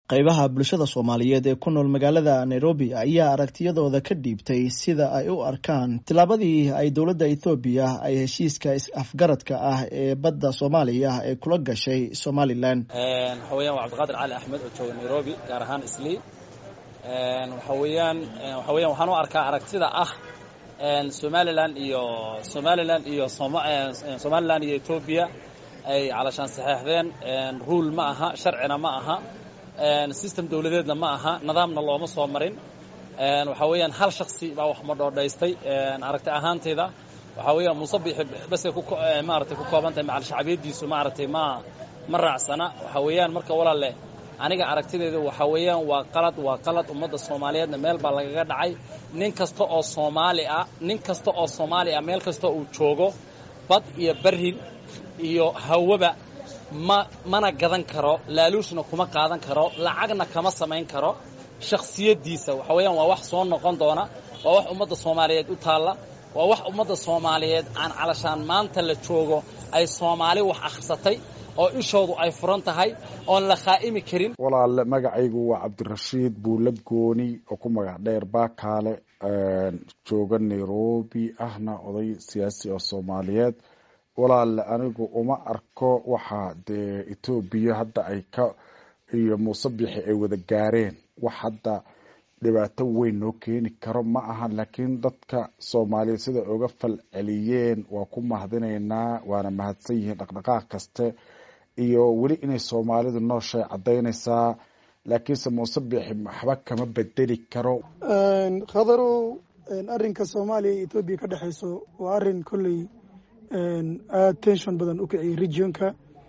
qaybaha bulshada soomaaliyeed ee ku nool magaalada nairobi ayaa aragtiyadooda ka dhiibtay sida ay u arkaan tillaabadii ay dowladda ethoobiya ay heshiiska is-afgaradka ah ee badda soomaaliya ee kula gashay somalilan waxa weyaan waa cabdiqaadir cali axmed oo jooga nairobi gaar ahaan islii waxa weyaan waxa weyan waxaan u arkaa aragtida ah somalilan iyo somalilan iyo somalilan iyo etoobiya ay calashaan saxeexdeen ruul ma aha sharcina ma aha system dawladeedna ma aha nidaamna looma soo marin waxaa weeyaan hal shaksi baa wax madhoodhaystay aragti ahaantayda waxaa weeyaan musabixi basay maaragtay ku kooban tahay macal shacbiyadiisu maaragtay ma ma raacsana waxaa weeyaan marka walaalle aniga aragtideedu waxaa weeyaan waa qalad waa qalad ummadda soomaaliyeedna meel baa lagaga dhacay nin kasta oo soomaali ah nin kasta oo soomaali ah meel kasta uu joogo bad iyo barrin iyo hawaba ma mana gadan karo laaluushna kuma qaadan karo lacagna kama samayn karo shakhsiyaddiisa waxa weeyaan waa wax soo noqon doona waa wax ummadda soomaaliyeed u taalla waa wax ummadda soomaaliyeed aan calashaan maanta la joogo ay soomaali wax akhrisatay oo ishoodu ay furan tahay oon la khaa'imi karin walaale magacaygu waa cabdirashiid buula gooni oo ku magac dheer baakaale jooga nairobi ahna oday siyaasi oo soomaaliyeed walaale anigu uma arko waxa dee etoobiya hadda ay ka iyo muusebixi ay wada gaareen wax hadda dhibaato weyn noo keeni karo ma aha laakiin dadka soomaaliyeed sida uga fal celiyeen waa ku mahadinaynaa waana mahadsan yihiin dhaqdhaqaaq kaste iyo weli inay soomaalidu nooshay cadaynaysaa laakiinse muusebixi waxba kama bedeli karo khadarow arinka soomaaliya iyo etoobiya ka dhexeyso waa arin kolley aada tenshon badan u kiciyay regionka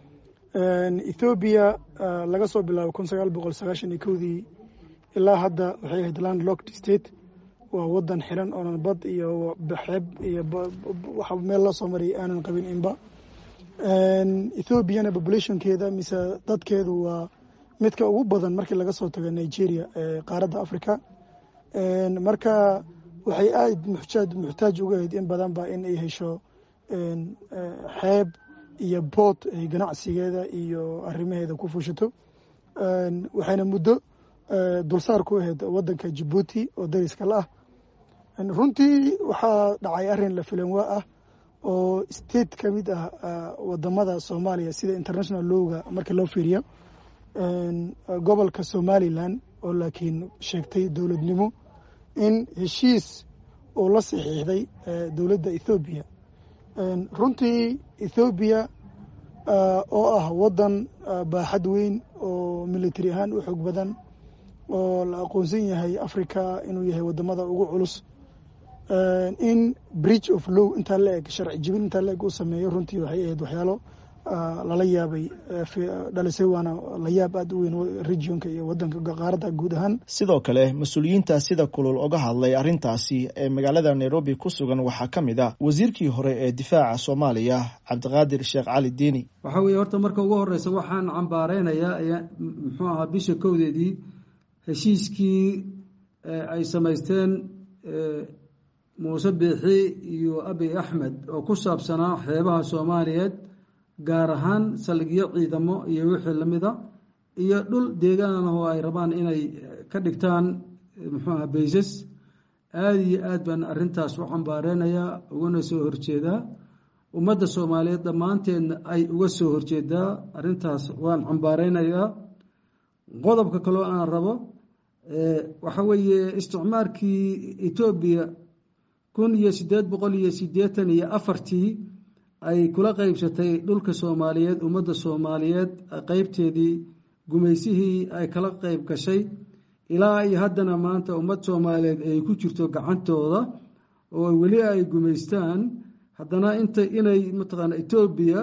ethoobiya laga soo bilaabo kun sagaal boqol sagaashan iyo kowdii ilaa hadda waxay ahayd land locked state waa wadan xiran oonan bad iyo xeeb iyo waxa meel loo soo marayay aanan qabin inba ethoobiyana populationkeeda mise dadkeedu waa midka ugu badan markii laga soo tago nigeria ee qaaradda africa marka waxay aad muxtaaj muxtaaj uga ahayd in badanba in ay hesho xeeb iyo bood ay ganacsigeeda iyo arrimaheeda ku fushato waxayna muddo dulsaar ku ahayd wadanka jabuuti oo dariska la ah runtii waxaa dhacay arrin la filan waa ah oo state ka mid ah wadamada soomaaliya sida international lowga marka loo fiiriyo gobolka somalilan oo laakiin sheegtay dowladnimo in heshiis uu la saxiixday dowladda ethoobiya runtii ethoobiya oo ah wadan baaxad weyn oo military ahaan u xoog badan oo la aqoonsan yahay africa inuu yahay wadamada ugu culus in bridge of low intaa la eg sharci jibin intaa la eg uu sameeyo runtii waxay ahayd waxyaalo lala yaabay dhalisay waana la yaab aada u weyn regionka iyo wadanka qaaradda guud ahaan sidoo kale mas-uuliyiinta sida kulul oga hadlay arrintaasi ee magaalada nairobi ku sugan waxaa ka mid ah wasiirkii hore ee difaaca soomaaliya cabdiqaadir sheekh cali diini waxaa weeye horta marka ugu horeysa waxaan cambaareynayaa muxuu ahaa bisha kowdeedii heshiiskii ay samaysteen muuse biixi iyo abiy axmed oo ku saabsanaa xeebaha soomaaliyeed gaar ahaan saldhigyo ciidamo iyo wixii lamida iyo dhul deegaan oo ay rabaan inay ka dhigtaan muxuu aha baysas aada iyo aad baan arrintaas u cambaareynaya ugana soo horjeedaa ummadda soomaaliyeed dhammaanteedna ay uga soo horjeedaa arrintaas waan cambaareynayaa qodobka kaloo aan rabo waxa weeye isticmaarkii etoobiya kun iyo siddeed boqol iyo siddeetan iyo afartii ay kula qeybsatay dhulka soomaaliyeed ummadda soomaaliyeed qeybteedii gumaysihii ay kala qeyb gashay ilaa iyo haddana maanta ummad soomaaliyeed ay ku jirto gacantooda oo weli ay gumaystaan haddana inta inay mataqaana etoobiya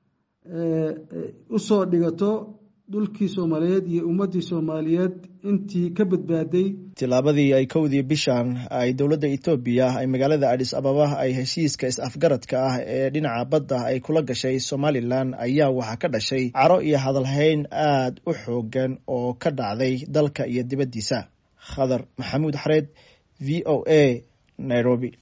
usoo dhigato dhulkii soomaaliyeed iyo ummaddii soomaaliyeed intii ka badbaaday tillaabadii ay kowdii bishan ay dowladda etoobiya ay magaalada adis ababa ay heshiiska is-afgaradka ah ee dhinaca badda ay kula gashay somalilan ayaa waxaa ka dhashay caro iyo hadalhayn aad u xoogan oo ka dhacday dalka iyo dibaddiisa khadar maxamuud xareed v o a nairobi